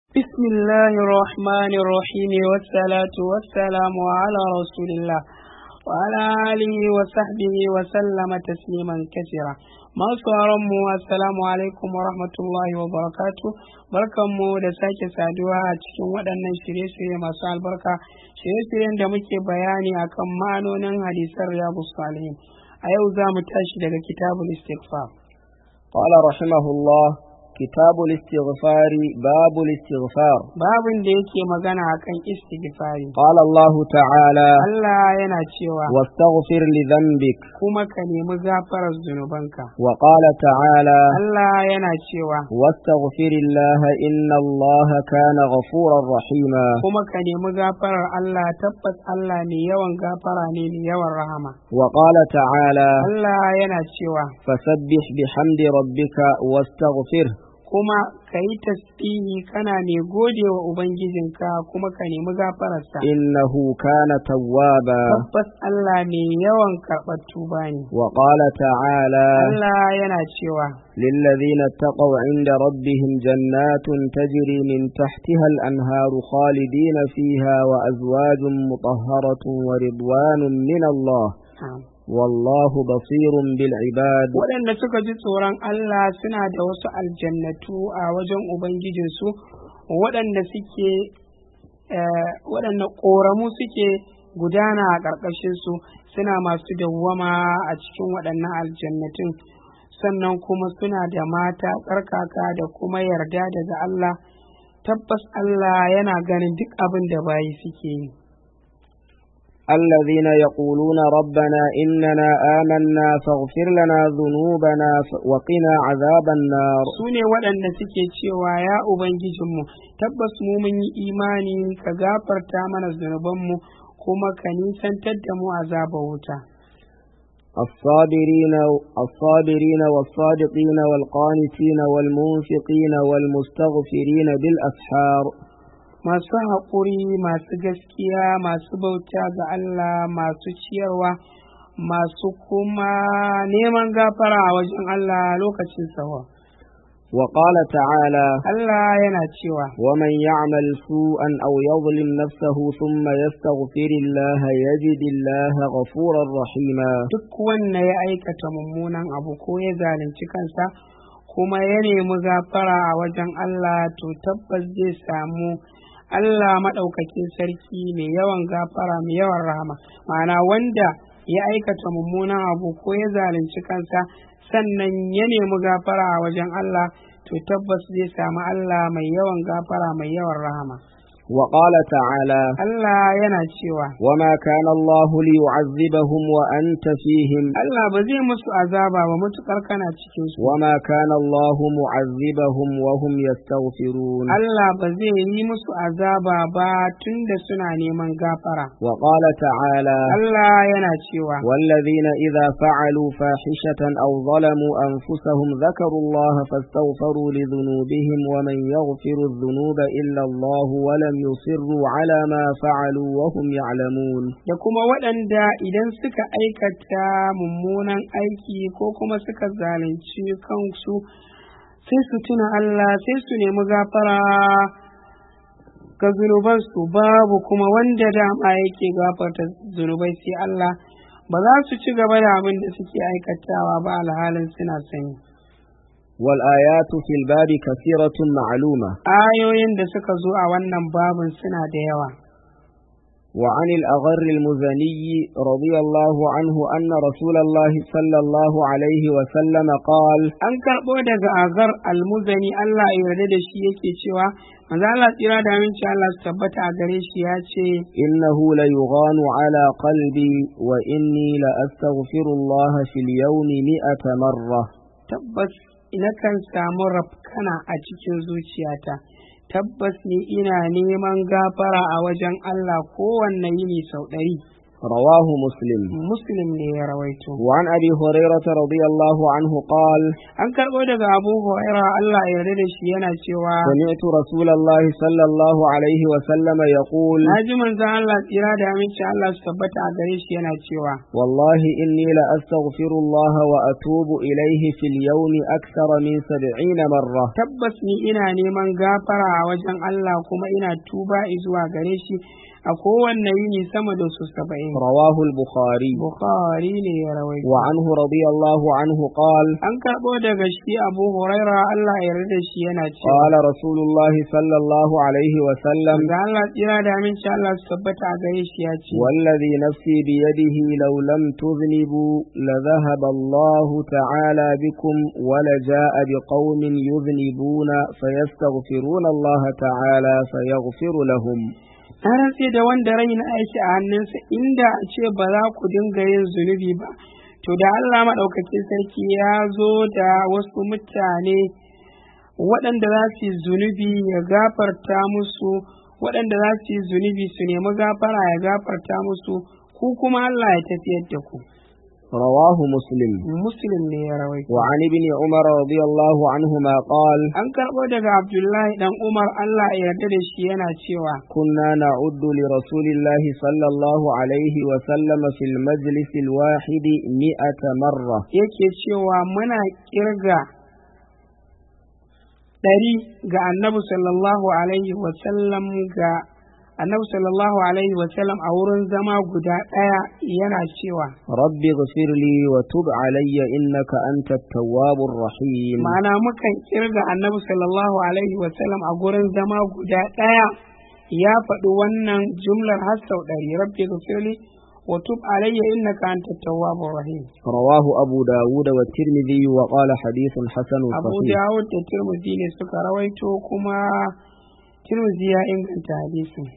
بسم الله الرحمن الرحيم والصلاة والسلام على رسول الله وعلى آله وصحبه وسلم تسليما كثيرا masu mu assalamu alaikum wa rahmatullahi wa barakatu barkanmu da sake saduwa a cikin waɗannan shirye-shirye masu albarka shirye-shiryen da muke bayani akan ma'anonin hadisan riyadu salihin a yau za mu tashi daga kitabul istighfar قال رحمه الله كتاب الاستغفار باب الاستغفار babin da yake magana akan istighfari قال الله تعالى Allah yana cewa واستغفر لذنبك kuma ka nemi gafarar zunubanka وقال تعالى Allah yana cewa واستغفر الله إن الله كان غفورا رحيما kuma ka nemi gafarar Allah tabbas Allah mai yawan gafara ne mai yawan rahama وقال تعالى Allah yana cewa فسبح بحمد ربك واستغفره kuma ka yi tasbihi kana mai gode wa Ubangijinka kuma ka nemi gafararsa إنه كان توابا tabbas Allah mai yawan karɓar tuba ne وقال تعالى Allah yana cewa للذين اتقوا عند ربهم جنات تجري من تحتها الأنهار خالدين فيها وأزواج مطهرة ورضوان من الله "Am." والله بصير بالعباد waɗanda suka ji tsoron Allah suna da wasu aljannatu a wajen Ubangijinsu waɗanda suke eh, waɗanda ƙoramu suke gudana a ƙarƙashinsu suna masu dawwama a cikin waɗannan aljannatun sannan kuma suna da mata tsarkaka da kuma yarda daga Allah tabbas Allah yana ganin duk abin da bayi suke yi الذين يقولون ربنا إننا آمنا فاغفر لنا ذنوبنا ف- وقنا عذاب النار su ne waɗanda suke cewa ya Ubangijinmu tabbas mu mun yi imani ka gafarta mana zunubanmu kuma ka nisantar da mu azabar wuta الصابرين الصابرين والصادقين والقانتين والمنفقين والمستغفرين بالأسحار masu haƙuri masu gaskiya masu bauta ga Allah masu ciyarwa masu kuma neman gafara a wajen Allah lokacin sawa وقال تعالى Allah yana cewa ومن يعمل سوءا أو يظلم نفسه ثم يستغفر الله يجد الله غفورا رحيما duk wanda ya aikata mummunan abu ko ya zalunci kansa kuma ya nemi gafara a wajen Allah to tabbas zai samu Allah maɗaukakin sarki mai yawan gafara mai yawan rahama ma'ana wanda ya aikata mummunan abu ko ya zalunci kansa sannan ya nemi gafara a wajen Allah to tabbas zai samu Allah mai yawan gafara mai yawan rahama وقال تعالى Allah yana cewa وما كان الله ليعذبهم وأنت فيهم Allah ba zai musu azaba ba matukar kana cikin su وما كان الله معذبهم وهم يستغفرون Allah ba zai yi musu azaba ba tunda suna neman gafara وقال تعالى Allah yana cewa والذين إذا فعلوا فاحشة أو ظلموا أنفسهم ذكروا الله فاستغفروا لذنوبهم ومن يغفر الذنوب إلا الله ولم يصروا على ما فعلوا وهم يعلمون da kuma waɗanda idan suka aikata mummunan aiki ko kuma suka zalunci kansu sai su tuna Allah sai su nemi gafara ga zunubansu babu kuma wanda dama yake gafarta zunubai sai Allah ba za su ci gaba da abin da suke aikatawa ba alhalin suna sani والآيات في الباب كثيرة معلومة ayoyin da suka zo a wannan babin suna da yawa وعن الأغر المزني رضي الله عنه أن رسول الله صلى الله عليه وسلم قال an karɓo daga agar almuzani Allah ya yarda da shi yake cewa manzo Allah tsira da aminci Allah su tabbata a gare shi ya ce إنه ليغان على قلبي وإني لأستغفر الله في اليوم مئة مرة tabbas nakan samu rafkana a cikin zuciyata tabbas ni ina neman gafara a wajen Allah kowanne yini sau ɗari رواه مسلم muslim ne ya rawaito وعن أبي هريرة رضي الله عنه قال an karɓo daga abu huraira Allah ya yarda da shi yana cewa سمعت رسول الله صلى الله عليه وسلم يقول na ji manzon Allah tsira da aminci Allah su tabbata a gare shi yana cewa والله إني لأستغفر الله وأتوب إليه في اليوم أكثر من سبعين مرة tabbas ni ina neman gafara a wajen Allah kuma ina tuba zuwa gare shi a kowanne yini sama da su saba'in رواه البخاري bukhari ne ya rawaito وعنه رضي الله عنه قال an karɓo daga shi abu huraira Allah ya yarda da shi yana cewa قال رسول الله صلى الله عليه وسلم ga Allah tsira da aminci Allah su tabbata a gare shi ya ce والذي نفسي بيده لو لم تذنبوا لذهب الله تعالى بكم ولجاء بقوم يذنبون فيستغفرون الله تعالى فيغفر لهم na rantse da wanda rai na aiki a hannunsa inda a ce ba za ku dinga yin zunubi ba to da Allah maɗaukakin sarki ya zo da wasu mutane waɗanda za su yi zunubi ya gafarta musu waɗanda za su yi zunubi su nemi gafara ya gafarta musu ku kuma Allah ya tafiyar da ku رواه مسلم muslim ne ya rawaito وعن ابن عمر رضي الله عنهما قال an karɓo daga abdullahi dan umar Allah ya yarda da shi yana cewa كنا نعد لرسول الله صلى الله عليه وسلم في المجلس الواحد مئة مرة yake cewa muna kirga ɗari ga annabi sallallahu alaihi wasallam ga annabi sallallahu alaihi wasallam a wurin zama guda ɗaya yana cewa رب اغفر لي وتب علي إنك أنت التواب الرحيم ma'ana mukan kirga annabi sallallahu alaihi wasallam a gurin zama guda ɗaya ya faɗi wannan jumlar har sau ɗari rabbi gafirli wa tub alayya innaka anta tawwabur rahim رواه أبو داود والترمذي وقال حديث حسن abu صحيح dawud da tirmidhi ne suka rawaito kuma tirmidhi ya inganta hadisin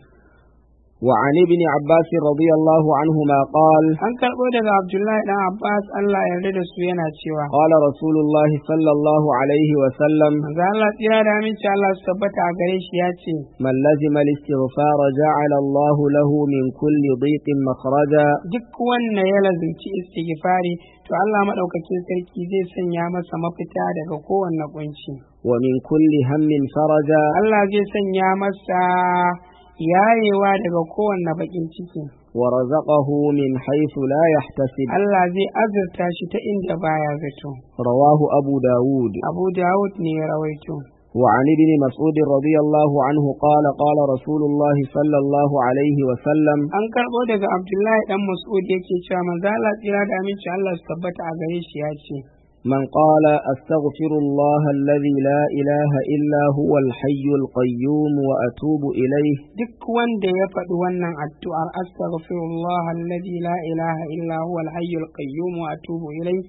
وعن ابن عباس رضي الله عنهما قال an karɓo daga abdullahi dan abbas allah ya yarda da su yana cewa قال رسول الله صلى الله عليه وسلم manzo allah tsira da aminci allah su tabbata a gare shi ya ce من لزم الاستغفار جعل الله له من كل ضيق مخرجا duk wanda ya lazimci istighfari to allah maɗaukakin sarki zai sanya masa mafita daga kowanne kunci ومن كل هم فرجا allah zai sanya masa yayewa daga kowanne bakin ciki ورزقه من حيث لا يحتسب allah zai azurta shi ta inda baya zato رواه أبو داود abu dawud ne ya rawaito وعن ابن مسعود رضي الله عنه قال قال رسول الله صلى الله عليه وسلم an karɓo daga abdullahi dan mas'ud yake cewa manzo Allah tsira da aminci Allah su tabbata a gare shi ya ce من قال أستغفر الله الذي لا إله إلا هو الحي القيوم وأتوب إليه duk wanda ya faɗi wannan addu'ar astaghfirullah alladhi la ilaha illa huwa al-hayyul qayyum wa atubu ilayh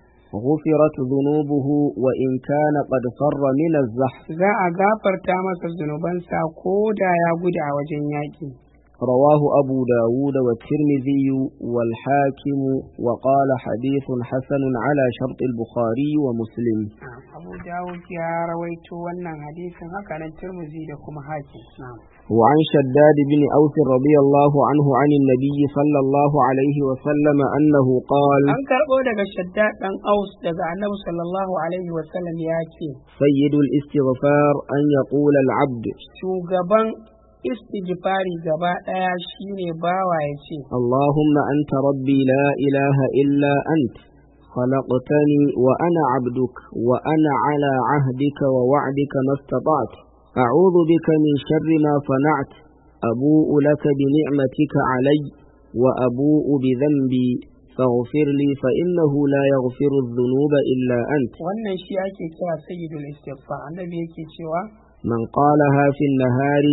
غفرت ذنوبه وإن كان قد فر من الزحف za a gafarta masa zunubansa ko da ya gudu a wajen yaƙi رواه أبو داود والترمذي والحاكم وقال حديث حسن على شرط البخاري ومسلم abu dawud ya rawaito wannan hadisin haka nan turmuzi da kuma hakim na'am وعن شداد بن أوس رضي الله عنه عن النبي صلى الله عليه وسلم أنه قال an karɓo daga shaddad ɗan aus daga annabi sallallahu alaihi wasallam ya ce سيد الاستغفار أن يقول العبد shugaban istighfari gaba ɗaya shine bawa ya ce اللهم أنت ربي لا إله إلا أنت خلقتني وأنا عبدك وأنا على عهدك ووعدك ما استطعت أعوذ بك من شر ما صنعت أبوء لك بنعمتك علي وأبوء بذنبي فاغفر لي فإنه لا يغفر الذنوب إلا أنت wannan shi ake kira sayyidul istighfar annabi yake cewa من قالها في النهار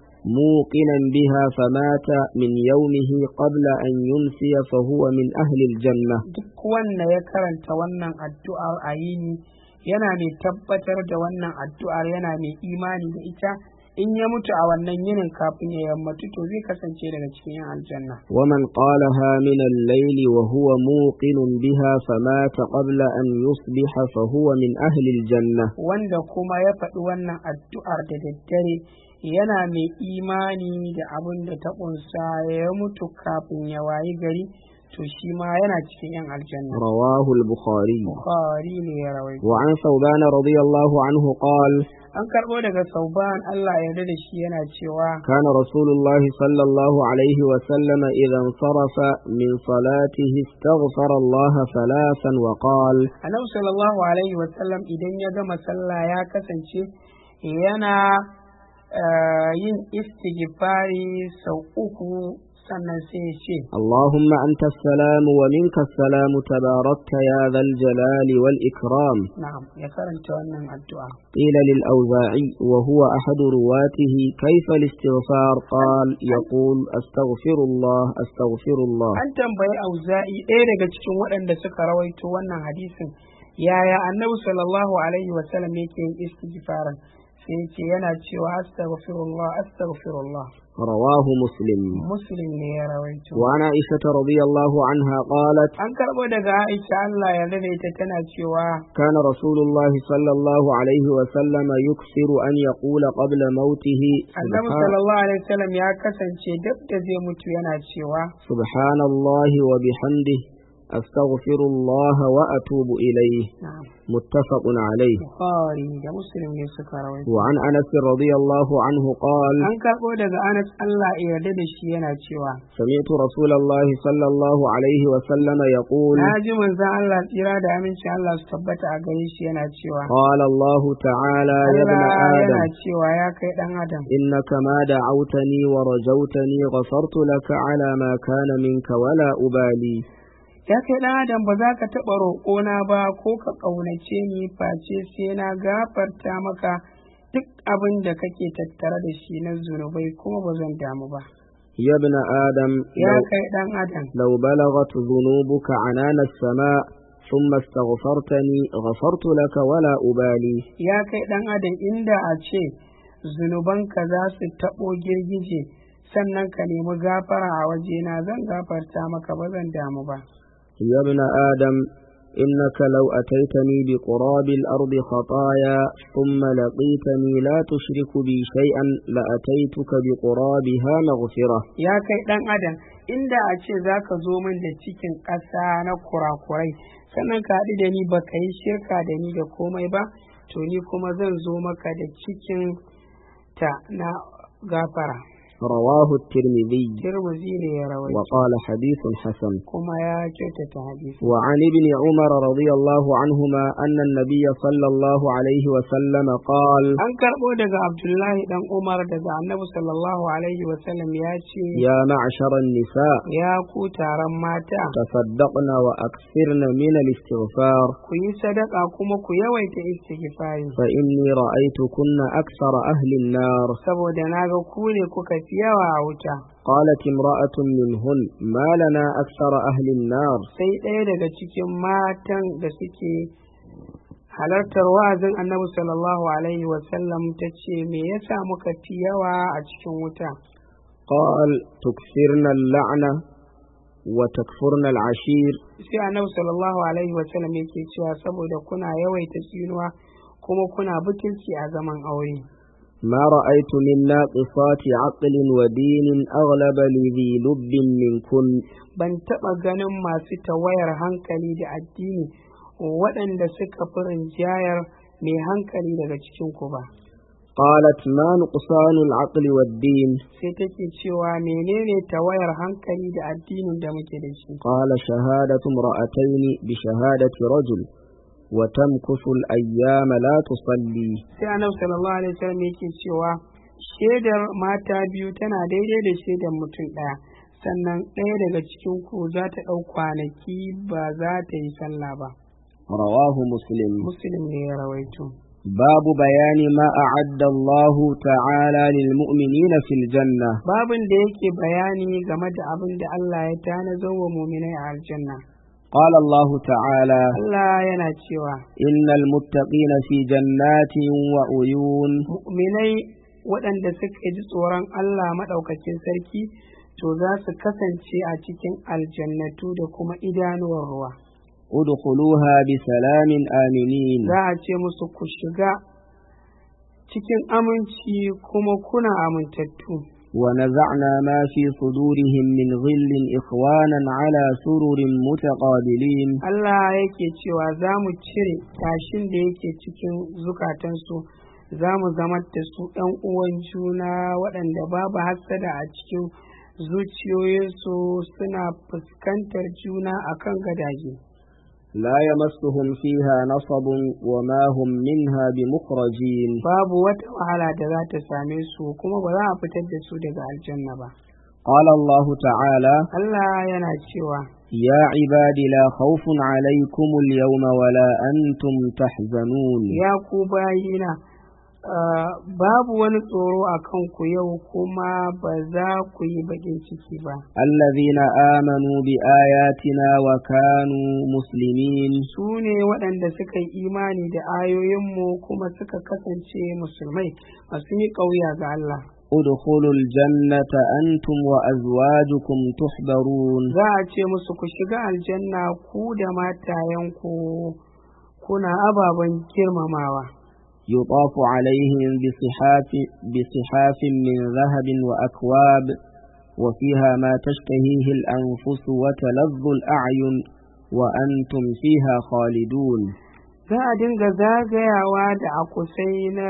موقنا بها فمات من يومه قبل أن ينسي فهو من أهل الجنة duk wanda ya karanta wannan addu'ar a yini yana mai tabbatar da wannan addu'ar yana mai imani da ita in ya mutu a wannan yinin kafin ya yammatu to zai kasance daga cikin yan aljanna ومن قالها من الليل وهو موقن بها فمات قبل أن يصبح فهو من أهل الجنة wanda kuma ya faɗi wannan addu'ar da daddare yana mai imani da abin da ta ƙunsa ya mutu kafin ya wayi gari to shi ma yana cikin yan aljanna رواه البخاري bukhari ne ya rawaito وعن ثوبان رضي الله عنه قال an karɓo daga sauban Allah ya yarda da shi yana cewa كان رسول الله صلى الله عليه وسلم إذا انصرف من صلاته استغفر الله ثلاثا وقال annabi sallallahu alaihi wasallam idan ya gama sallah ya kasance yana eh, yin istighfari sau uku sannan sai ya ce اللهم أنت السلام ومنك السلام تباركت يا ذا الجلال والإكرام na'am ya karanta wannan addu'a قيل للأوزاعي وهو أحد رواته كيف الاستغفار قال يقول أستغفر الله أستغفر الله an tambayi auza'i ɗaya daga cikin waɗanda suka rawaito wannan hadisin yaya annabi sallallahu alaihi wasallam yake yin istighfarin sai ya ce yana cewa astaghfirullah astaghfirullah رواه مسلم muslim ne ya rawaito وعن عائشة رضي الله عنها قالت an karɓo daga aisha Allah ya da ita tana cewa كان رسول الله صلى الله عليه وسلم يكثر أن يقول قبل موته annabi سبحان, sallallahu alaihi wasallam ya kasance duk da zai mutu yana cewa سبحان الله وبحمده أستغفر الله وأتوب إليه na'am متفق عليه bukhari da muslim ne suka rawaito وعن أنس رضي الله عنه قال an karɓo daga anas Allah ya yarda da shi yana cewa سمعت رسول الله صلى الله عليه وسلم يقول na ji manzon Allah tsira da aminci Allah su tabbata a gare shi yana cewa قال الله تعالى يا ابن Allah آدم yana cewa ya kai dan adam إنك ما دعوتني ورجوتني غفرت لك على ما كان منك ولا أبالي ya kai dan adam ba za ka taɓa roƙona ba ko ka ƙaunace ni face sai na gafarta maka duk abin da kake tattare da shi na zunubai kuma ba zan damu ba يا ابن آدم ya لو, kai dan adam لو بلغت ذنوبك عنان السماء ثم استغفرتني غفرت لك ولا أبالي ya kai dan adam inda a ce zunubanka za su taɓo girgije sannan ka nemi gafara a wajena zan gafarta maka ba zan damu ba يا ابن آدم إنك لو أتيتني بقراب الأرض خطايا ثم لقيتني لا تشرك بي شيئا لأتيتك بقرابها مغفرة ya kai ɗan adam inda a ce za ka zo min da cikin ƙasa na kurakurai sannan ka haɗu da ni ba ka yi shirka da ni da komai ba to ni kuma zan zo maka da cikin ta na gafara رواه الترمذي tirmizi ne ya rawaito وقال حديث حسن kuma ya kyautata hadisi وعن ابن عمر رضي الله عنهما أن النبي صلى الله عليه وسلم قال an karɓo daga abdullahi dan umar daga annabi sallallahu alaihi wasallam ya ce يا معشر النساء ya ku taron mata تصدقن وأكثرن من الاستغفار ku yi sadaka kuma ku yawaita istighfari فإني رأيتكن أكثر أهل النار saboda na ga ku ne kuka fi yawa a wuta قالت امرأة منهن ما لنا أكثر أهل النار sai ɗaya daga cikin matan da suke halartar wa'azin annabi sallallahu alaihi wasallam ta ce me yasa muka fi yawa a cikin wuta قال تكثرن اللعنة وتكفرن العشير sai annabi sallallahu alaihi wasallam yake cewa saboda kuna yawaita tsinuwa kuma kuna butulci a zaman aure ما رأيت من ناقصات عقل ودين أغلب لذي لب منكن ban taɓa ganin masu tawayar hankali da addini waɗanda suka fi rinjayar mai hankali daga cikinku ba قالت ما نقصان العقل والدين sai take cewa menene tawayar hankali da addinin da muke da shi قال شهادة امرأتين بشهادة رجل وتمكث الأيام لا تصلي sai annabi sallallahu alaihi wasallam yake cewa shaidar mata biyu tana daidai da shaidar mutum ɗaya sannan ɗaya daga cikin ku za ta ɗau kwanaki ba za ta yi sallah ba رواه مسلم muslim ne ya rawaito باب بيان ما أعد الله تعالى للمؤمنين في الجنة babin da yake bayani game da abin da Allah ya tanazar wa muminai a aljanna قال الله تعالى Allah yana cewa إن المتقين في جنات وعيون mu'minai waɗanda suka ji tsoron Allah maɗaukakin sarki to za su kasance a cikin aljannatu da kuma idanuwar ruwa ادخلوها بسلام آمنين za a ce musu ku shiga cikin aminci kuma kuna amintattu ونزعنا ما في صدورهم من غل إخوانا على سرر متقابلين Allah yake cewa za mu cire tashin da yake cikin zukatansu za mu zama da su ɗan uwan juna waɗanda babu hassada a cikin zuciyoyinsu suna fuskantar juna akan gadaje. لا يمسهم فيها نصب وما هم منها بمخرجين Babu wata wahala da za ta same su kuma ba za a fitar da su daga aljanna ba. قال الله تعالى Allah yana cewa يا عباد لا خوف عليكم اليوم ولا أنتم تحزنون ya ku bayina ah, babu wani tsoro a kanku yau kuma ba za ku yi baƙin ciki ba. الذين آمنوا بآياتنا وكانوا مسلمين Su ne waɗanda suka yi imani da ayoyinmu kuma suka kasance musulmai masu yi ƙauya ga Allah. ادخلوا الجنة أنتم وأزواجكم تحبرون Za a ce musu ku shiga aljanna ku da matayenku kuna ababen girmamawa. يطاف عليهم بصحاف, بصحاف من ذهب وأكواب وفيها ما تشتهيه الأنفس وتلظ الأعين وأنتم فيها خالدون Za a dinga zagayawa da akusai na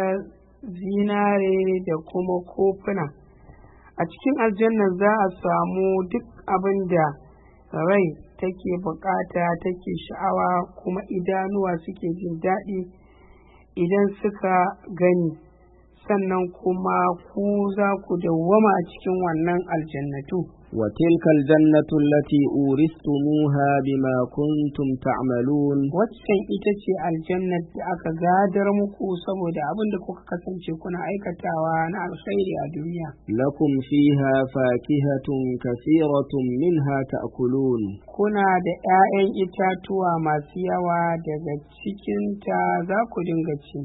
zinare da kuma kofuna. A cikin aljanna za a samu duk abin da rai take bukata take sha'awa kuma idanuwa suke jin daɗi idan suka gani sannan kuma ku za ku dawwama a cikin wannan aljannatu. وتلك الجنة التي أورثتموها بما كنتم تعملون Waccan ita ce aljannar da aka gadar muku saboda abin da kuka kasance kuna aikatawa na alkhairi a duniya. لكم فيها فاكهة كثيرة منها تأكلون Kuna da ‘ya'yan itatuwa masu yawa daga cikinta za ku dinga ci.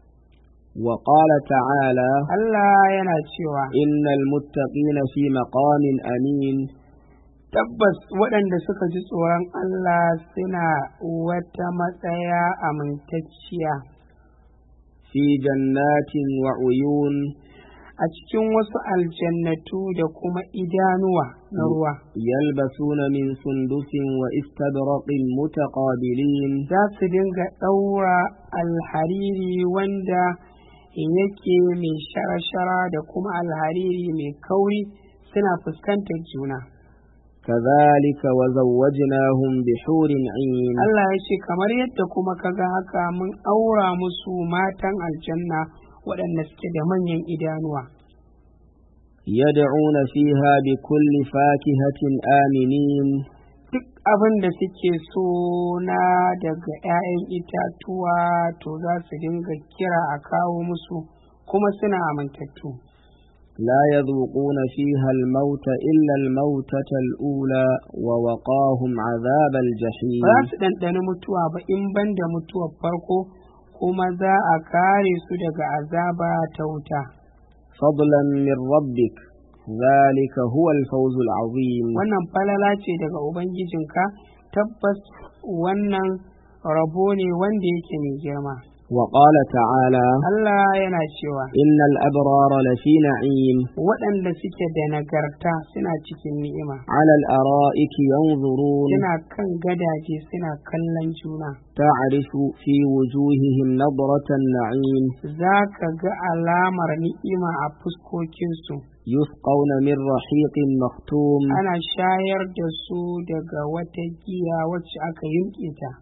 وقال تعالى Allah yana cewa, إن المتقين في مقام أمين Tabbas waɗanda suka ji tsoron Allah suna wata matsaya amintacciya في جنات وعيون a cikin wasu aljannatu da kuma idanuwa na ruwa. يلبسون من سندس واستبرق متقابلين za su dinga ɗaura alhariri wanda yake mai shara-shara da kuma alhariri mai kauri suna fuskantar juna. كذلك وزوجناهم بحور عين Allah ya ce kamar yadda kuma kaga haka mun aura musu matan aljanna waɗanda suke da manyan idanuwa. يدعون فيها بكل فاكهة آمنين Duk abin da suke so na daga ‘ya'yan itatuwa to za su dinga kira a kawo musu kuma suna amintattu. لا يذوقون فيها الموت إلا الموتة الأولى ووقاهم عذاب ba الجحيم za su ɗanɗani mutuwa ba in ban da mutuwar farko kuma za a kare su daga azaba ta wuta فضلا من ربك ذلك هو الفوز العظيم wannan falala ce daga ubangijinka tabbas wannan rabo ne wanda yake mai girma وقال تعالى Allah yana cewa إن الأبرار لفي نعيم waɗanda suke da nagarta suna cikin ni'ima على الأرائك ينظرون suna kan gadaje suna kallon juna تعرف في وجوههم نظرة النعيم za ka ga alamar ni'ima a fuskokinsu يسقون من رحيق مختوم ana shayar da su daga wata giya wacce aka yimƙe ta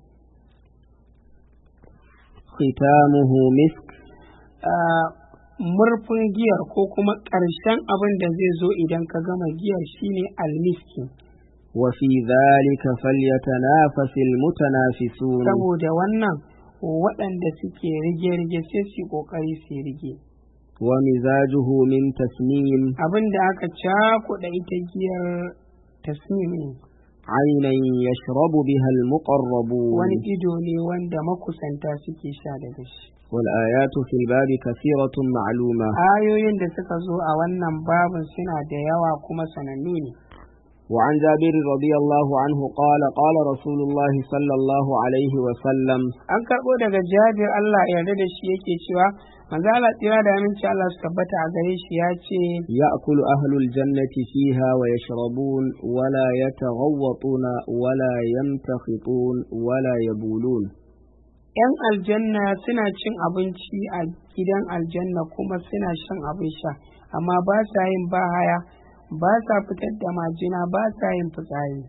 ختامه مسك Ah, murfin giyar ko kuma ƙarshen abin da zai zo idan ka gama giyar shine almiski وفي ذلك فليتنافس المتنافسون saboda wannan waɗanda suke rige-rige sai su yi ƙoƙari su yi rige ومزاجه من تسنيم abin da aka cakuɗa ita giyar tasmimi عينا يشرب بها المقربون wani ido ne wanda makusanta suke sha daga shi والآيات في الباب كثيرة معلومة ayoyin da suka zo a wannan babin suna da yawa kuma sanannu ne وعن جابر رضي الله عنه قال قال رسول الله صلى الله عليه وسلم an karɓo daga jabir Allah ya yarda da shi yake cewa manzo Allah tsira da aminci Allah su tabbata a gare shi ya ce يأكل أهل الجنة فيها ويشربون ولا يتغوطون ولا يمتخطون ولا يبولون ‘yan aljanna suna cin abinci a gidan aljanna kuma suna shan abin sha amma ba sa yin bahaya ba sa fitar da majina ba sa yin fitsari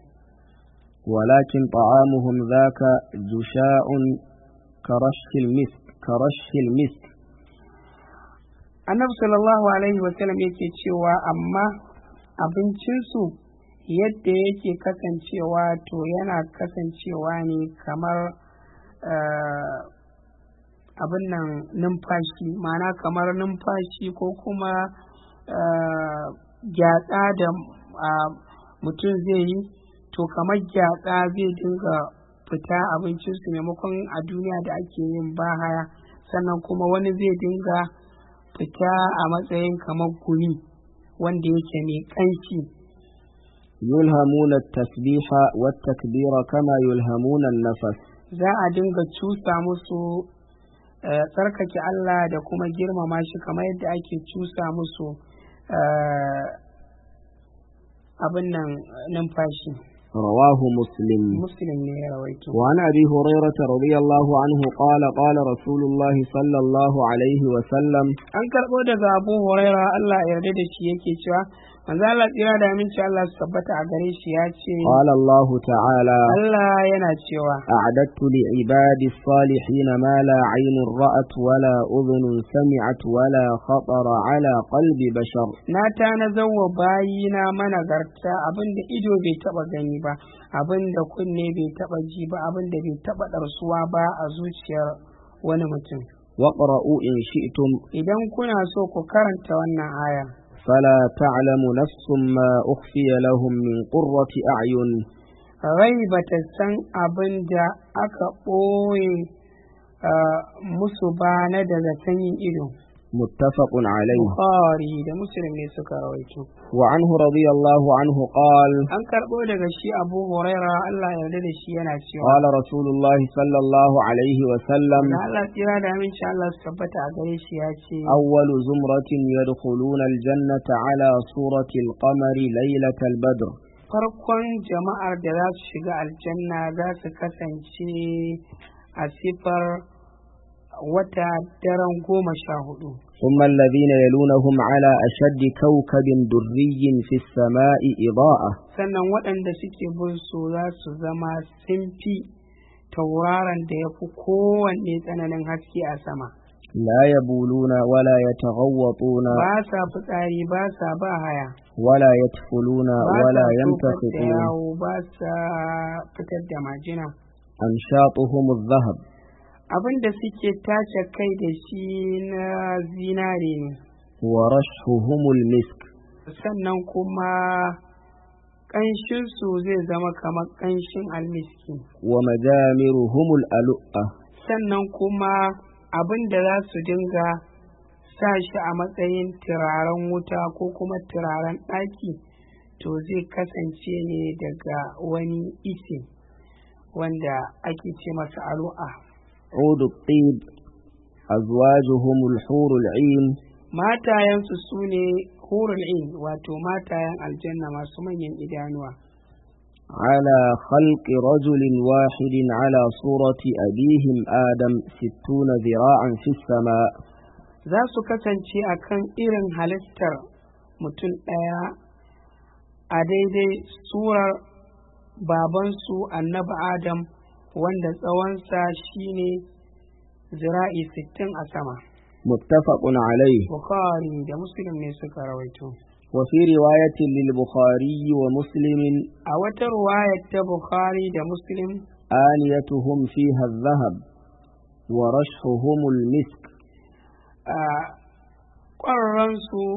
ولكن طعامهم ذاك جشاء كرش المسك كرش المسك annabi sallallahu alaihi wasallam yake cewa amma abincinsu yadda yake kasancewa to yana kasancewa ne kamar eh, abin nan numfashi ma'ana kamar numfashi ko kuma eh, gyatsa da ah, mutum zai yi to kamar gyatsa zai dinga fita abincinsu maimakon a duniya da ake yin bahaya sannan kuma wani zai dinga fita a matsayin kamar gumi wanda yake mai ƙanshi يلهمون التسبيح والتكبير كما يلهمون النفس za a dinga cusa musu eh, tsarkake Allah da kuma girmama shi kamar yadda ake cusa musu eh, abin nan numfashi رواه مسلم muslim ne ya rawaito وعن أبي هريرة رضي الله عنه قال قال رسول الله صلى الله عليه وسلم an karɓo daga abu huraira Allah ya yarda da shi yake cewa manzo Allah tsira da aminci Allah su tabbata a gare shi ya ce قال الله تعالى Allah yana cewa أعددت لعبادي الصالحين ما لا عين رأت ولا أذن سمعت ولا خطر على قلب بشر na tanazar wa bayina managarta abinda ido bai taba gani ba abinda kunne bai taba ji ba abinda bai taba ɗarsuwa ba a zuciyar wani mutum واقرأوا إن شئتم idan kuna so ku karanta wannan aya فلا تعلم نفس ما أخفي لهم من قرة أعين rai bata san abin da aka ɓoye ah, musu ba na daga sanyin ido متفق عليه bukhari da muslim ne suka rawaito وعنه رضي الله عنه قال an karɓo daga shi abu huraira allah ya yarda da shi yana cewa قال رسول الله صلى الله عليه وسلم da Allah tsira da aminci Allah su tabbata a gare shi ya ce أول زمرة يدخلون الجنة على صورة القمر ليلة البدر farkon jama'ar da za su shiga aljanna za su kasance a sifar wata daren goma sha hudu ثم الذين يلونهم على أشد كوكب دري في السماء إضاءة sannan waɗanda suke bin su za su zama simfi tauraron da ya fi kowanne tsananin haske a sama لا يبولون ولا يتغوطون ba sa fitsari ba sa ba haya ولا يتفلون ba ولا sa tofar da يمتخطون yawo ba sa fitar da majina أنشاطهم الذهب abin da suke tace kai da shi na zinare ne ورشحهم المسك sannan kuma ƙanshinsu zai zama kamar ƙanshin almiski ومجامرهم الألؤة sannan kuma abin da za su dinga sa shi a matsayin turaren wuta ko kuma turaren ɗaki to zai kasance ne daga wani ise wanda ake ce masa alu'a عود الطيب أزواجهم الحور العين matayensu su ne hurul in wato matayen aljanna masu manyan idanuwa على خلق رجل واحد على صورة أبيهم آدم ستون ذراعا في السماء za su kasance a kan irin halittar mutum ɗaya a daidai surar babansu annabi adam wanda tsawonsa shine zira'i sittin a sama متفق عليه bukhari da muslim ne suka rawaito وفي رواية للبخاري ومسلم a wata ruwayar ta bukhari da muslim آنيتهم فيها الذهب ورشحهم المسك a ƙwararransu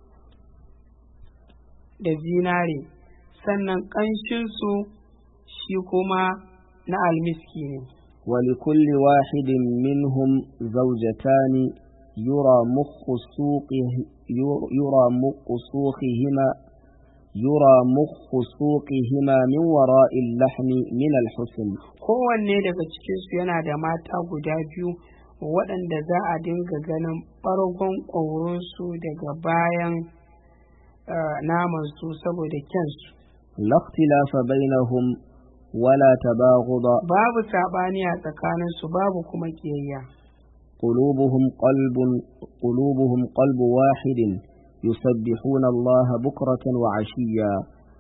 da zinare sannan ƙanshinsu shi kuma na almiski ne ولكل واحد منهم زوجتان يرى مخ سوقه يرى مخ سوقهما يرى مخ سوقهما من وراء اللحم من الحسن kowanne daga cikinsu yana da mata guda biyu waɗanda za a dinga ganin ɓargon ƙwaurinsu daga bayan eh, namansu saboda kyansu لا اختلاف بينهم ولا تباغض babu saɓani a tsakaninsu babu kuma ƙiyayya قلوبهم قلب قلوبهم قلب واحد يسبحون الله بكرة وعشيا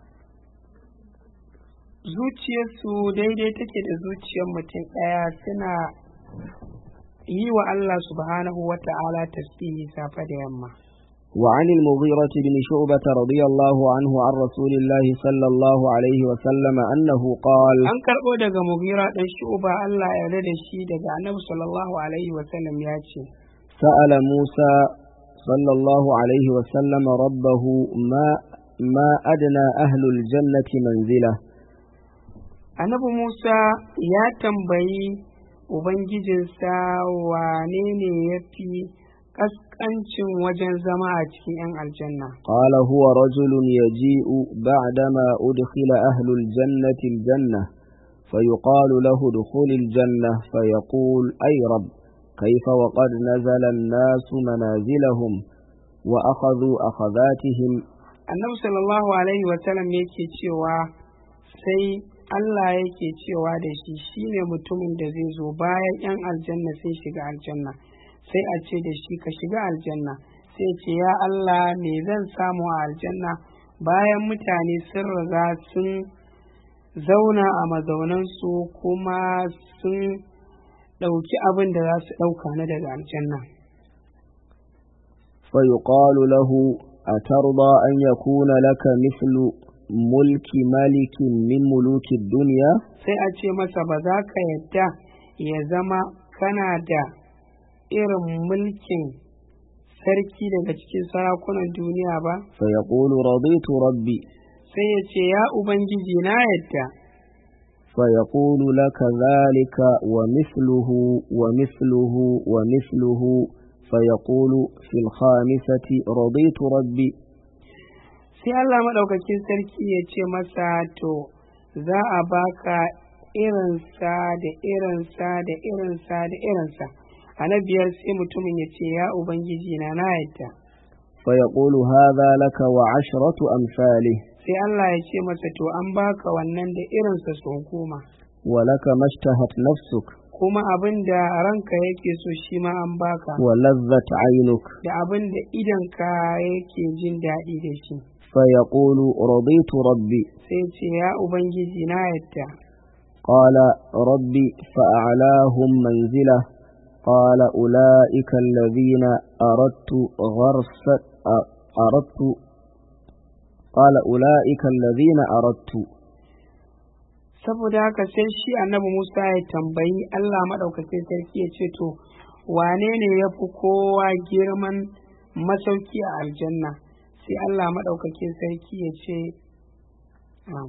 zuciyarsu daidai take da zuciyar mutum ɗaya suna yi wa Allah subhanahu wa ta'ala tasbihi safe da yamma وعن المغيرة بن شعبة رضي الله عنه عن رسول الله صلى الله عليه وسلم أنه قال an karɓo daga mugira ɗan shu'uba Allah ya yarda da shi daga annabi sallallahu alaihi wa sallam ya ce سأل موسى صلى الله عليه وسلم ربه ما ما أدنى أهل الجنة منزله annabi Musa ya tambayi ubangijinsa wane ne ya fi ƙasƙancin wajen zama a cikin 'yan aljanna قال هو رجل يجيء بعدما أدخل أهل الجنة الجنة فيقال له ادخل الجنة فيقول أي رب كيف وقد نزل الناس منازلهم وأخذوا أخذاتهم annabi sallallahu alaihi wa sallam yake cewa sai Allah yake cewa da shi shine mutumin da zai zo bayan 'yan aljanna sai shiga aljanna sai a ce da shi ka shiga aljanna sai ce ya Allah me zan samu a aljanna bayan mutane sun riga sun zauna a mazaunansu kuma sun ɗauki abin da za su ɗauka na daga aljanna فيقال له أترضى أن يكون لك مثل ملك ملك من ملوك الدنيا sai a ce masa ba za ka yadda ya zama kana da irin mulkin sarki daga cikin sarakunan duniya ba فيقول رضيت ربي sai ya ce ya ubangiji na yadda فيقول لك ذلك ومثله ومثله ومثله فيقول في الخامسة رضيت ربي sai Allah maɗaukakin sarki ya ce masa to za a baka irinsa da irinsa da irinsa da irinsa a na biyar sai mutumin ya ce ya ubangiji na na yadda فيقول هذا لك وعشرة أمثاله sai Allah ya ce masa to an baka wannan da irinsa sau goma ولك ما اشتهت نفسك kuma abin da ranka yake so shi ma an baka ولذت عينك da abin da idanka yake jin daɗi da shi فيقول رضيت ربي sai ce ya ubangiji na yadda قال ربي فأعلاهم منزلة قال أولئك الذين أردت غرس أردت قال أولئك الذين أردت saboda haka sai shi annabi Musa ya tambayi Allah maɗaukakin sarki ya ce to wane ne ya fi kowa girman masauki a aljanna sai Allah maɗaukakin sarki ya ce um,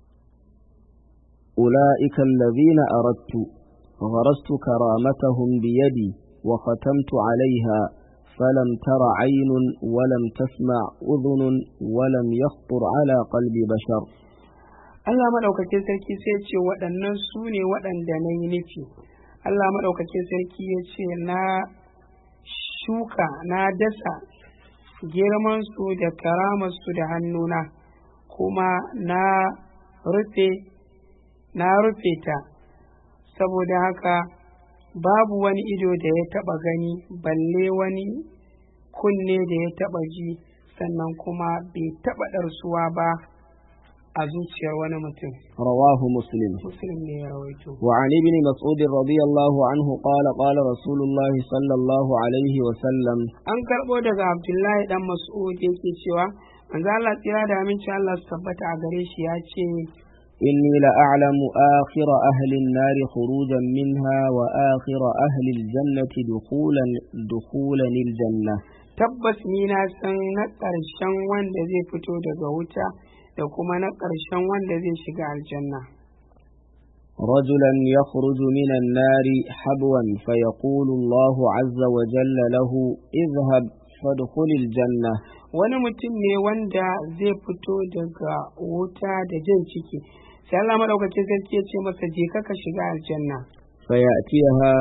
أولئك الذين أردت غرست كرامتهم بيدي وختمت عليها فلم تر عين ولم تسمع أذن ولم يخطر على قلب بشر Allah maɗaukakin sarki sai ya ce waɗannan su ne waɗanda na yi nufi Allah maɗaukakin sarki ya ce na shuka na dasa girmansu da karamarsu da hannuna kuma na rufe na rufe ta saboda haka babu wani ido da ya taɓa gani balle wani kunne da ya taɓa ji sannan kuma bai taɓa ɗarsuwa ba a zuciyar wani mutum رواه مسلم muslim ne ya rawaito وعن ابن مسعود رضي الله عنه قال قال رسول الله صلى الله عليه وسلم an karɓo daga abdullahi dan mas'ud yake cewa manzo Allah tsira da aminci Allah su tabbata a gare shi ya ce إني لأعلم آخر أهل النار خروجا منها وآخر أهل الجنة دخولا دخولا الجنة tabbas ni na san na ƙarshen wanda zai fito daga wuta da kuma na ƙarshen wanda zai shiga aljanna رجلا يخرج من النار حبوا فيقول الله عز وجل له اذهب فادخل الجنة wani mutum ne wanda zai fito daga wuta da jan ciki sai Allah madaukakin sarki ya ce masa je ka ka shiga aljanna فيأتيها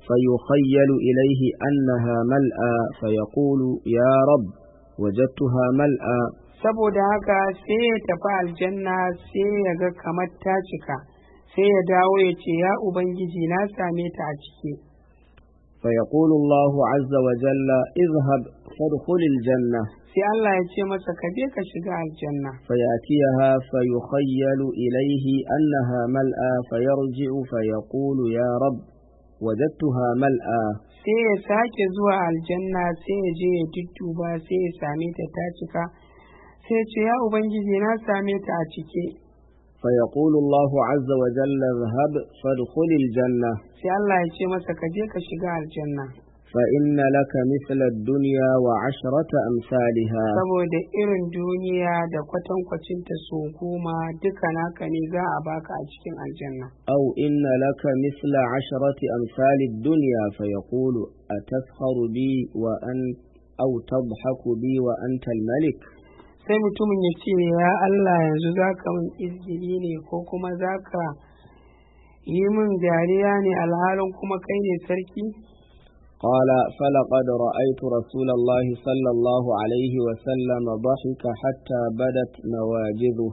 فيخيل إليه أنها ملأى فيقول يا رب وجدتها ملأى saboda haka sai ya tafi aljanna sai ya ga kamar ta cika sai ya dawo ya ce ya ubangiji na same ta a ciki فيقول الله عز وجل اذهب فادخل الجنة sai Allah ya ce masa ka je ka shiga aljanna فيأتيها فيخيل إليه أنها ملأى فيرجع فيقول يا رب وجدتها ملأى sai ya sake zuwa aljanna sai ya je ya dudduba sai ya same ta ta cika sai ya ce ya ubangiji na same ta a cike فيقول الله عز وجل اذهب فادخل الجنة sai Allah ya ce masa ka je ka shiga aljanna فإن لك مثل الدنيا وعشرة أمثالها saboda irin duniya da kwatankwacinta so goma duka naka ne za a baka a cikin aljanna أو إن لك مثل عشرة أمثال الدنيا فيقول أتسخر بي وأن أو تضحك بي وأنت الملك sai mutumin ya ce ya Allah yanzu za ka min izgili ne ko kuma za ka yi min dariya ne alhalin kuma kai ne sarki قال فلقد رأيت رسول الله صلى الله عليه وسلم ضحك حتى بدت نواجذه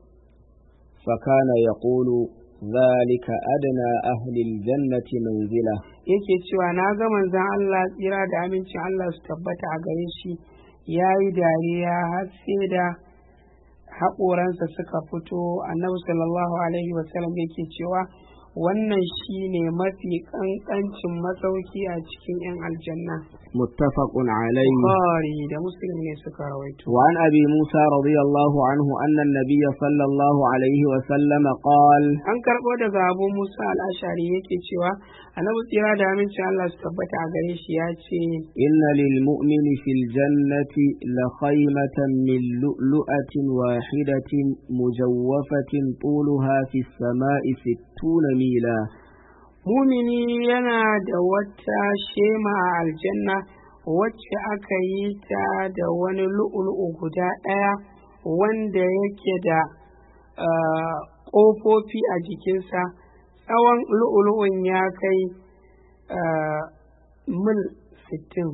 فكان يقول ذلك أدنى أهل الجنة منزلة yake cewa na ga manzon Allah tsira da amincin Allah su tabbata a gare shi ya yi dariya har sai da haƙoransa suka fito annabi sallallahu alaihi wasallam yake cewa wannan shi ne mafi ƙanƙancin masauki a cikin 'yan aljanna متفق عليه Bukhari da Muslim ne suka rawaito وعن أبي موسى رضي الله عنه أن النبي صلى الله عليه وسلم قال an karɓo daga abu musa al'ashari yake cewa annabi tsira da amincin Allah su tabbata a gare shi ya ce إن للمؤمن في الجنة لخيمة من لؤلؤة واحدة مجوفة طولها في السماء ستون ميلا mumini yana da wata shema a aljanna wacce aka yi ta da wani lu'ulu'u guda ɗaya wanda yake da ah, ƙofofi a jikinsa tsawon lu'ulu'un ya kai ah, mil sittin.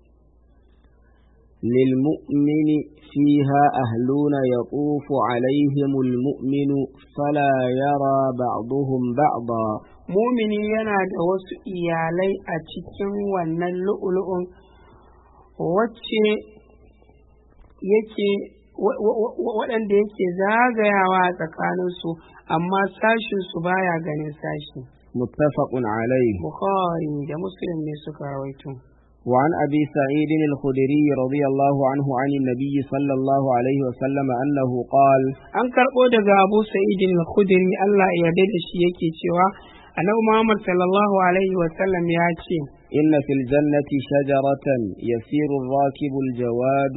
للمؤمن فيها أهلون يطوف عليهم المؤمن فلا يرى بعضهم بعضا mumini yana da wasu iyalai a cikin wannan lu'ulu'un wacce yake wa- wa- wa- waɗanda yake zagayawa a tsakaninsu amma sashinsu baya ganin sashi متفق عليه bukhari da muslim ne suka rawaito وعن أبي سعيد الخدري رضي الله عنه عن النبي صلى الله عليه وسلم أنه قال an karɓo daga abu sa'idin al-khudri Allah ya yarda da shi yake cewa annabi Muhammad sallallahu alaihi wa sallam ya ce إن في الجنة شجرة يسير الراكب الجواد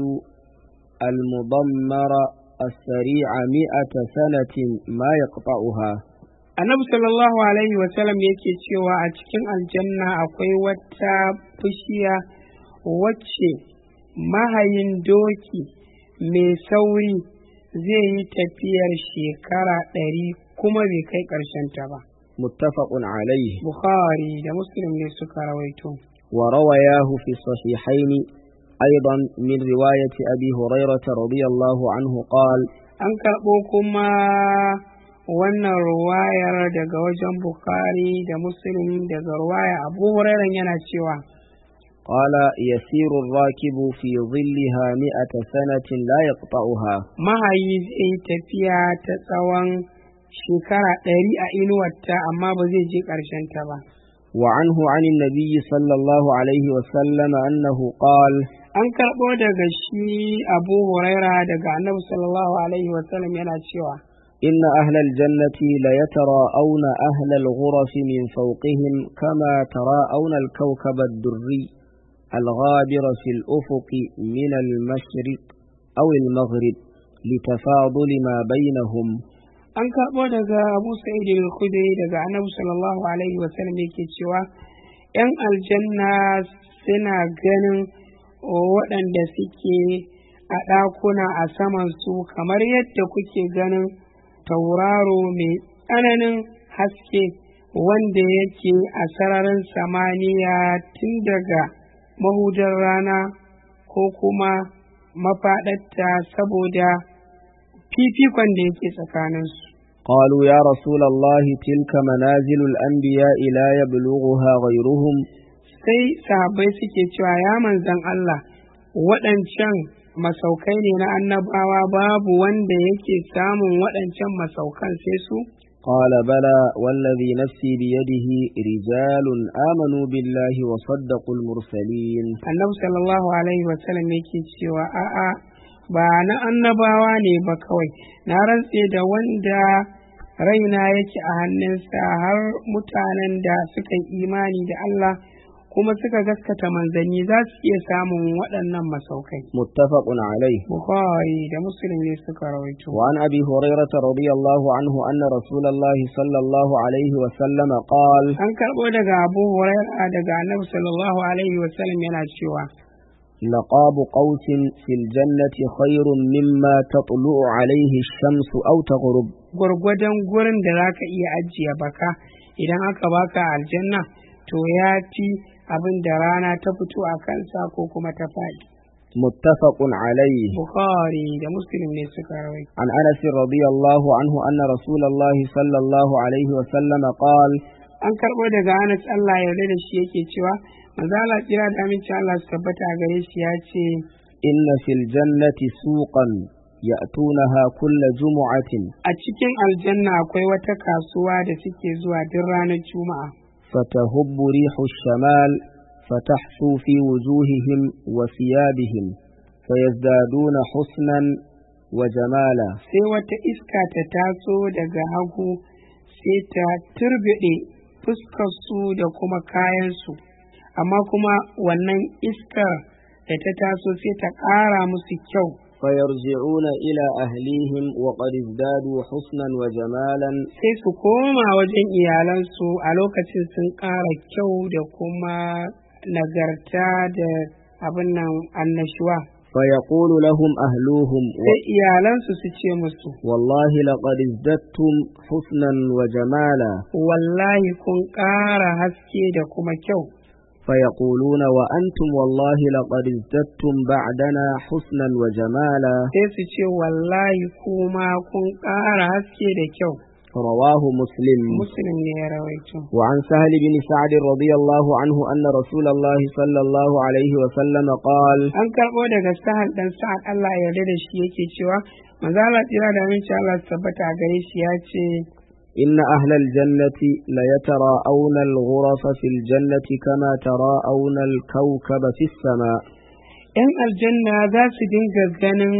المضمر السريع مئة سنة ما يقطعها annabi sallallahu alaihi wa sallam yake cewa a cikin aljanna akwai wata bishiya wacce mahayin doki mai sauri zai yi tafiyar shekara ɗari kuma bai kai ƙarshen ta ba متفق عليه bukhari da muslim ne suka rawaito وروياه في الصحيحين أيضا من رواية أبي هريرة رضي الله عنه قال an karɓo kuma wannan ruwayar daga wajen bukhari da muslim daga ruwaya abu hurairan yana cewa قال يسير الراكب في ظلها مئة سنة لا يقطعها mahayi zai yi tafiya ta tsawon shekara ɗari a inuwarta amma ba zai je ƙarshen ta ba وعنه عن النبي صلى الله عليه وسلم أنه قال an karɓo daga shi abu huraira daga annabi sallallahu alaihi wasallam yana cewa إن أهل الجنة ليتراءون أهل الغرف من فوقهم كما تراءون الكوكب الدري الغابر في الأفق من المشرق أو المغرب لتفاضل ما بينهم an karɓo daga abu sa'id al-khudri daga annabi sallallahu alaihi wasallam yake cewa yan aljanna suna ganin waɗanda suke a ɗakuna a saman su kamar yadda kuke ganin tauraro mai tsananin haske wanda yake a sararin samaniya tun daga mahudar rana ko kuma mafaɗatta saboda fifikon da yake tsakaninsu قالوا يا رسول الله تلك منازل الأنبياء لا يبلغها غيرهم sai sahabbai suke cewa ya manzan Allah waɗancan masaukai ne na annabawa babu wanda yake samun waɗancan masaukan sai su قال بلى والذي نفسي بيده رجال آمنوا بالله وصدقوا المرسلين annabi sallallahu alaihi wasallam yake cewa a'a ba na annabawa ne ba kawai na rantse da wanda raina yake a hannunsa har mutanen da suka yi imani da Allah kuma suka gaskata manzanni za su iya samun waɗannan masaukai متفق عليه Bukhari da Muslim ne suka rawaito وعن أبي هريرة رضي الله عنه أن رسول الله صلى الله عليه وسلم قال an karɓo daga Abu Hurairah daga Annabi sallallahu alaihi wasallam yana cewa لقاب قوس في الجنة خير مما تطلع عليه الشمس أو تغرب gwargwadon gurin da za ka iya ajiye baka idan aka baka aljanna to ya fi abin da rana ta fito a kansa ko kuma ta faɗi. متفق عليه Bukhari da Muslim ne suka rawaito. عن أنس رضي الله عنه أن رسول الله صلى الله عليه وسلم قال An karɓo daga Anas Allah ya yarda da shi yake cewa manzo Allah kira da aminci Allah su tabbata a gare shi ya ce إن في الجنة سوقا يأتونها كل جمعة a cikin aljanna akwai wata kasuwa da suke zuwa duk ranar Juma'a. فتهب ريح الشمال فتحثو في وجوههم وثيابهم فيزدادون حسنا وجمالا Sai wata iska ta taso daga hagu sai ta turbiɗe fuskarsu da kuma kayansu. Amma kuma wannan iskar da ta taso sai ta ƙara musu kyau. فيرجعون إلى أهليهم وقد ازدادوا حسنا وجمالا sai su koma wajen iyalansu a lokacin sun ƙara kyau da kuma nagarta da abin nan annashuwa فيقول لهم أهلوهم sai iyalansu su ce musu والله لقد ازددتم حسنا وجمالا wallahi kun ƙara haske da kuma kyau فيقولون وأنتم والله لقد ازددتم بعدنا حسنا وجمالا sai su ce wallahi kuma kun ƙara haske da kyau رواه مسلم muslim ne ya rawaito وعن سهل بن سعد رضي الله عنه أن رسول الله صلى الله عليه وسلم قال an karɓo daga sahal dan sa'ad Allah ya yarda da shi yake cewa manzo Allah tsira da aminci Allah su tabbata a gare shi ya ce إن أهل الجنة ليتراءون الغرف في الجنة كما تراءون الكوكب في السماء ‘yan aljanna za su dinga ganin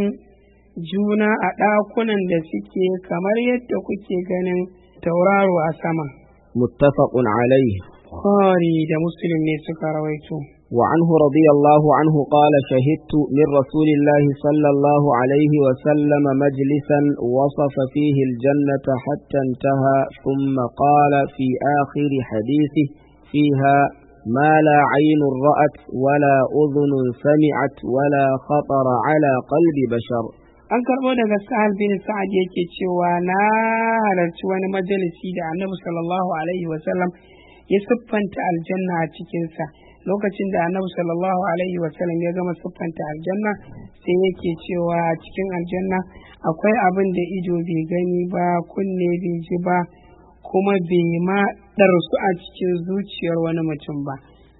juna a ɗakunan da suke kamar yadda kuke ganin tauraro a sama. متفق عليه Bukhari da Muslim ne suka rawaito. وعنه رضي الله عنه قال شهدت من رسول الله صلى الله عليه وسلم مجلسا وصف فيه الجنة حتى انتهى ثم قال في آخر حديثه فيها ما لا عين رأت ولا أذن سمعت ولا خطر على قلب بشر An karɓo daga Sa'ad bin Sa'ad yake cewa na halarci wani majalisi da Annabi sallallahu Alaihi wasallam ya siffanta aljanna a cikinsa. Lokacin da Annabi sallallahu Alaihi wasallam ya gama siffanta aljanna sai yake cewa a cikin aljanna akwai abin da ido bai gani ba, kunne bai ji ba, kuma bai ma ɗarsu a cikin zuciyar wani mutum ba.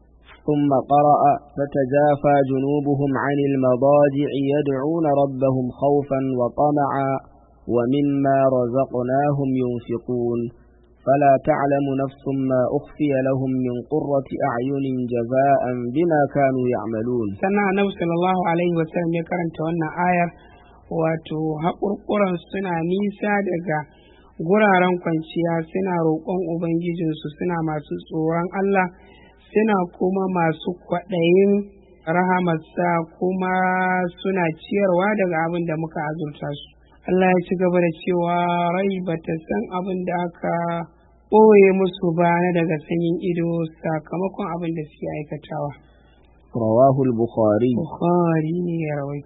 ثم قرأ فتجافى جنوبهم عن المضاجع يدعون ربهم خوفا وطمعا ومما رزقناهم ينفقون فلا تعلم نفس ما أخفي لهم من قرة أعين جزاء بما كانوا يعملون sannan annabi sallallahu alaihi wasallam ya karanta wannan ayar wato haƙurƙuran suna nisa daga guraren kwanciya suna roƙon ubangijinsu suna masu tsoron Allah suna kuma masu kwaɗayin rahamarsa kuma suna ciyarwa daga abin da muka azurta su Allah ya ci gaba da cewa rai ba ta san abin da aka ɓoye musu ba na daga sanyin ido sakamakon abin da suke aikatawa. رواه البخاري Bukhari ne ya rawaito.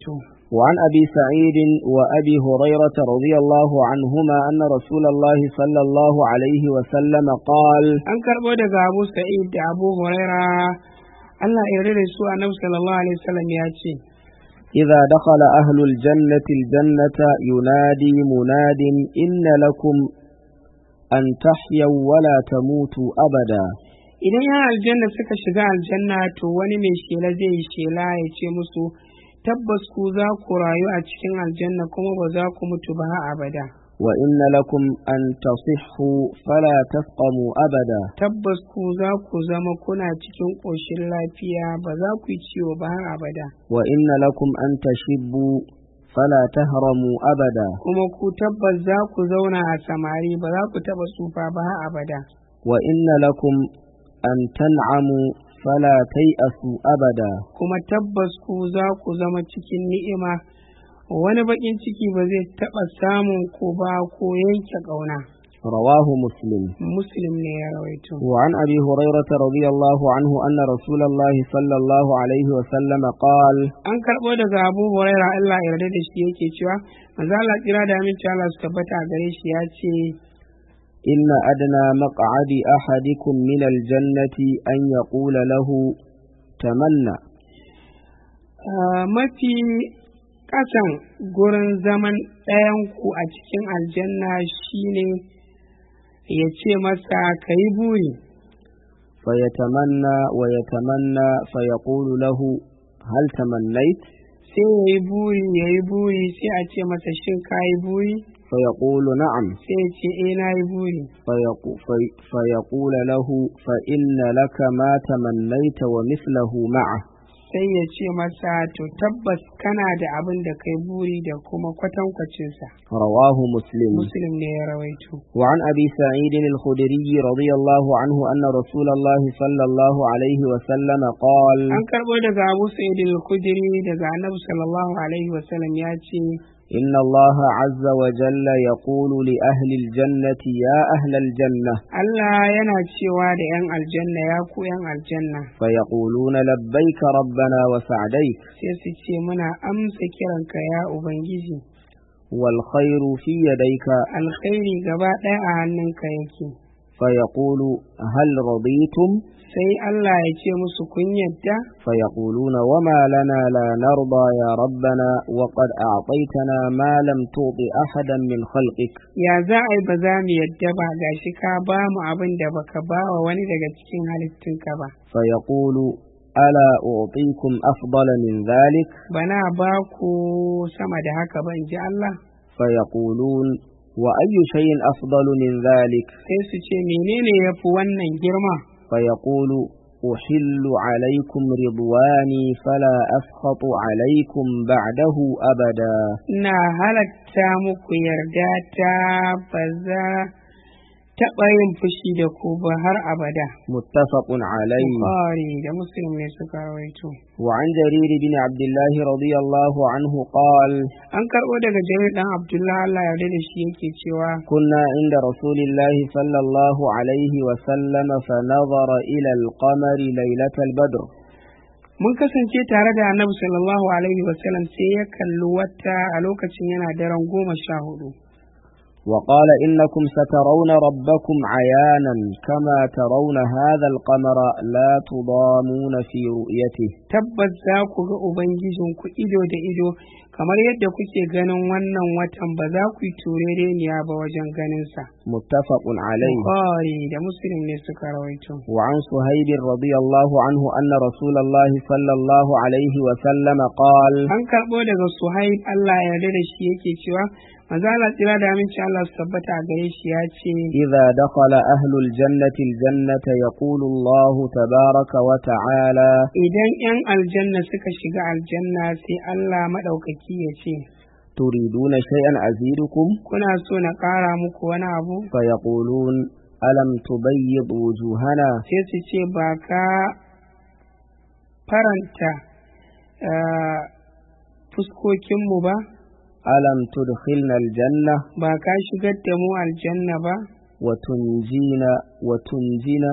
وعن أبي سعيد وأبي هريرة رضي الله عنهما أن رسول الله صلى الله عليه وسلم قال an karɓo daga abu sa'id da abu huraira Allah ya yarda da su annabi sallallahu alaihi wasallam ya ce إذا دخل أهل الجنة الجنة ينادي مناد إن لكم أن تحيوا ولا تموتوا أبدا idan yan aljanna suka shiga aljanna to wani mai shela zai yi shela ya ce musu tabbas ku za ku rayu a cikin aljanna kuma ba za ku mutu ba har abada وإن لكم أن تصحوا فلا تسقموا أبدا tabbas ku za ku zama kuna cikin ƙoshin lafiya ba za ku yi ciwo ba har abada وإن لكم أن تشبوا فلا تهرموا أبدا kuma ku tabbas za ku zauna a samari ba za ku taɓa tsufa ba har abada وإن لكم أن تنعموا فلا تيأسوا أبدا kuma tabbas ku za ku zama cikin ni'ima wani baƙin ciki ba zai taɓa samun ku ba ko yanke ƙauna رواه مسلم muslim ne ya rawaito وعن أبي هريرة رضي الله عنه أن رسول الله صلى الله عليه وسلم قال an karɓo daga abu huraira allah ya yarda da shi yake cewa manzo Allah kira da aminci Allah su tabbata a gare shi ya ce إن أدنى مقعد أحدكم من الجنة أن يقول له تمنى "Ah, mafi ƙasan gurin zaman ɗayanku a cikin aljanna shine ya ce masa ka yi buri فيتمنى ويتمنى فيقول له هل تمنيت sai ya yi buri ya yi buri sai a ce masa shin ka yi buri فيقول نعم sai ya ce eh na yi buri فيقو في فيقول له فإن لك ما تمنيت ومثله معه sai ya ce masa to tabbas kana da abin da kai buri da kuma kwatankwacinsa رواه مسلم muslim ne ya rawaito وعن أبي سعيد الخدري رضي الله عنه أن رسول الله صلى الله عليه وسلم قال an karɓo daga abu sa'id al-khudri daga annabi sallallahu alaihi wasallam ya ce إن الله عز وجل يقول لأهل الجنة يا أهل الجنة Allah yana cewa da 'yan aljanna ya ku 'yan aljanna فيقولون لبيك ربنا وسعديك sai su ce muna amsa kiranka ya ubangiji والخير في يديك alkhairi gaba ɗaya a hannunka yake فيقول هل رضيتم sai Allah ya ce musu kun yadda فيقولون وما لنا لا نرضى يا ربنا وقد أعطيتنا ما لم تعط أحدا من خلقك ya za a yi ba za mu yadda ba gashi ka ba mu abin da baka ba wa wani daga cikin halittunka ba فيقول ألا أعطيكم أفضل من ذلك bana ba ku sama da haka ba in ji Allah فيقولون وأي شيء أفضل من ذلك sai su ce menene ya fi wannan girma فيقول أحل عليكم رضواني فلا أسخط عليكم بعده أبدا ina halatta muku yarda ta ba za taɓa yin fushi da ku ba har abada متفق عليه Bukhari da Muslim ne suka rawaito وعن جرير بن عبد الله رضي الله عنه قال an karɓo daga Jarir dan Abdullah Allah ya yarda da shi yake cewa كنا عند رسول الله صلى الله عليه وسلم فنظر إلى القمر ليلة البدر mun kasance tare da Annabi sallallahu alaihi wasallam sai ya kalli wata a lokacin yana daren goma sha hudu وقال إنكم سترون ربكم عيانا كما ترون هذا القمر لا تضامون في رؤيته tabbas za ku ga Ubangijinku ido da ido kamar yadda kuke ganin wannan watan ba za ku yi turereniya ba wajen ganinsa. متفق عليه Bukhari da Muslim ne suka rawaito. وعن صهيب رضي الله عنه أن رسول الله صلى الله عليه وسلم قال An karɓo daga Suhaib Allah ya yarda da shi yake cewa maza Allah tsira da aminci Allah su tabbata a gare shi ya ce إذا دخل أهل الجنة الجنة يقول الله تبارك وتعالى idan 'yan aljanna suka shiga aljanna sai Allah maɗaukaki ya ce تريدون شيئا أزيدكم kuna so na ƙara muku wani abu فيقولون ألم تبيض وجوهنا sai su ce ba ka faranta eh, fuskokinmu ba ألم تدخلنا الجنة ba ka shigar da mu aljanna ba وتنجينا وتنجينا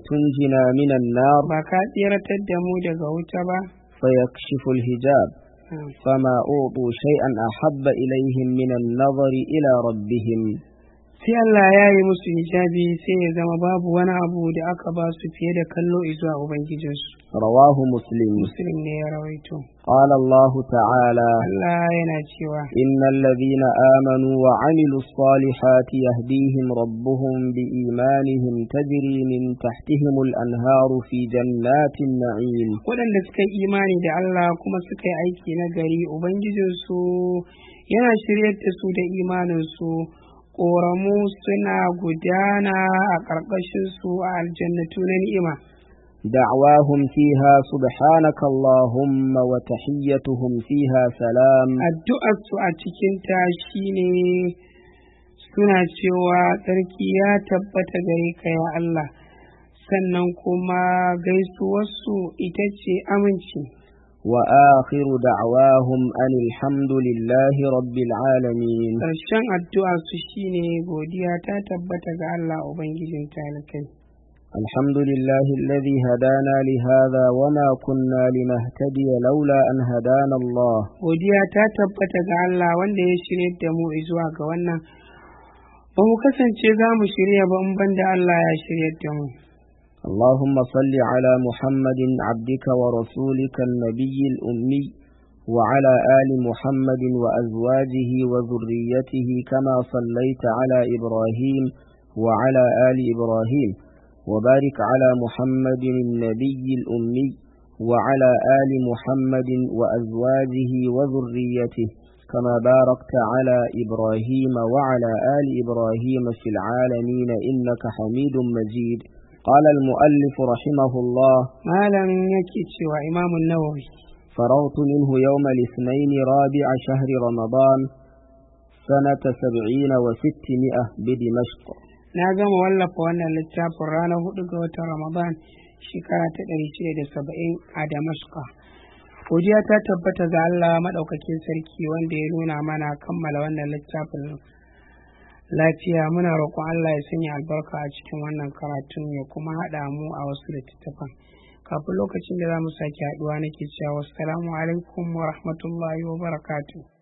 وتنجنا من النار ba ka tseratar da mu daga wuta ba فيكشف الحجاب فما أوطوا شيئا أحب إليهم من النظر إلى ربهم sai Allah ya yi musu hijabi sai ya zama babu wani abu da aka ba su fiye da kallo zuwa ubangijinsu رواه مسلم muslim ne ya rawaito قال الله تعالى Allah yana cewa إن الذين آمنوا وعملوا الصالحات يهديهم ربهم بإيمانهم تجري من تحتهم الأنهار في جنات النعيم waɗanda suka yi imani da Allah kuma suka yi aiki na gari ubangijinsu yana shiryar da su da imaninsu ƙoramu suna gudana a ƙarƙashinsu a aljannatu na ni'ima دعواهم فيها سبحانك اللهم وتحيتهم فيها سلام addu'arsu a cikinta shine suna cewa tsarki ya tabbata gare ka ya Allah sannan kuma gaisuwarsu ita ce aminci وآخر دعواهم أن الحمد لله رب العالمين ƙarshen addu'arsu shine godiya ta tabbata ga Allah Ubangijin talikai الحمد لله الذي هدانا لهذا وما كنا لنهتدي لولا أن هدانا الله godiya ta tabbata ga Allah wanda ya shirye da mu zuwa ga wannan ba mu kasance za mu shirya ba in banda Allah ya shirye da mu اللهم صل على محمد عبدك ورسولك النبي الأمي وعلى آل محمد وأزواجه وذريته كما صليت على إبراهيم وعلى آل إبراهيم وبارك على محمد النبي الأمي وعلى آل محمد وأزواجه وذريته كما باركت على إبراهيم وعلى آل إبراهيم في العالمين إنك حميد مجيد قال المؤلف رحمه الله malam yake cewa imamun nawawi فرغت منه يوم الاثنين رابع شهر رمضان سنة سبعين وستمائة بدمشق na gama wallafa wannan littafin ranar hudu ga watan ramadan shekara ta ɗari shida da saba'in a damashka godiya ta tabbata ga allah maɗaukakin sarki wanda ya nuna mana kammala wannan littafin lafiya muna roƙon allah ya sanya albarka a cikin wannan karatun ya kuma haɗa mu a wasu littattafan kafin lokacin da za mu sake haɗuwa nake cewa wassalamu alaikum wa rahmatullahi wa barakatuh